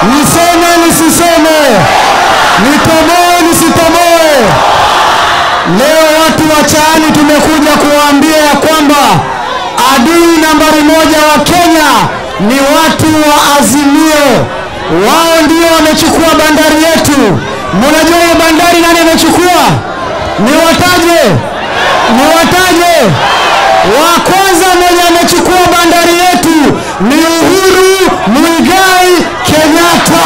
Niseme nisiseme? Nitoboe nisitoboe? Leo watu wa Chaani tumekuja kuwaambia ya kwamba adui nambari moja wa Kenya ni watu wa Azimio. Wao ndio wamechukua bandari yetu. Mnajua hiyo bandari nani amechukua? Niwataje? Niwataje? Wa kwanza mwenye amechukua bandari yetu ni Uhuru Muigai Kenyatta.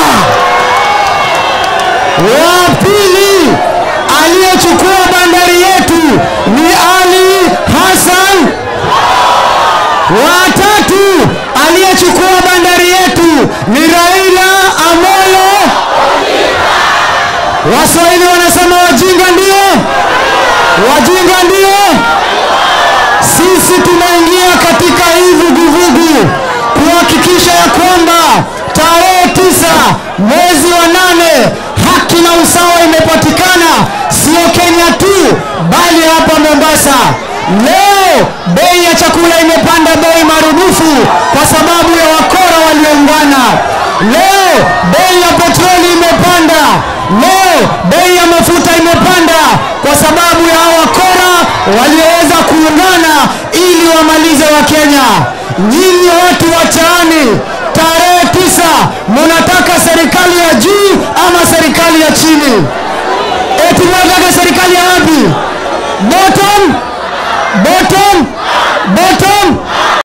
Wa pili aliyechukua bandari yetu ni Ali Hassan. Wa tatu aliyechukua bandari yetu ni Raila Amolo. Waswahili wanasema wajinga ndio, wajinga ndio. Sisi tunaingia katika hii vuguvugu kuhakikisha ya kwamba tarehe tisa mwezi wa nane haki na usawa imepatikana, sio Kenya tu, bali hapa Mombasa. Leo bei ya chakula imepanda bei marudufu kwa sababu ya wakora walioungana. Leo bei ya petroli imepanda. Leo bei ya mafuta imepanda kwa sababu ya hao wakora walioweza kuungana ili wamalize Wakenya. Nyinyi watu wa Chaani, tarehe tisa munataka serikali ya juu ama serikali ya chini? Eti munataka serikali ya wapi? Bottom, bottom, bottom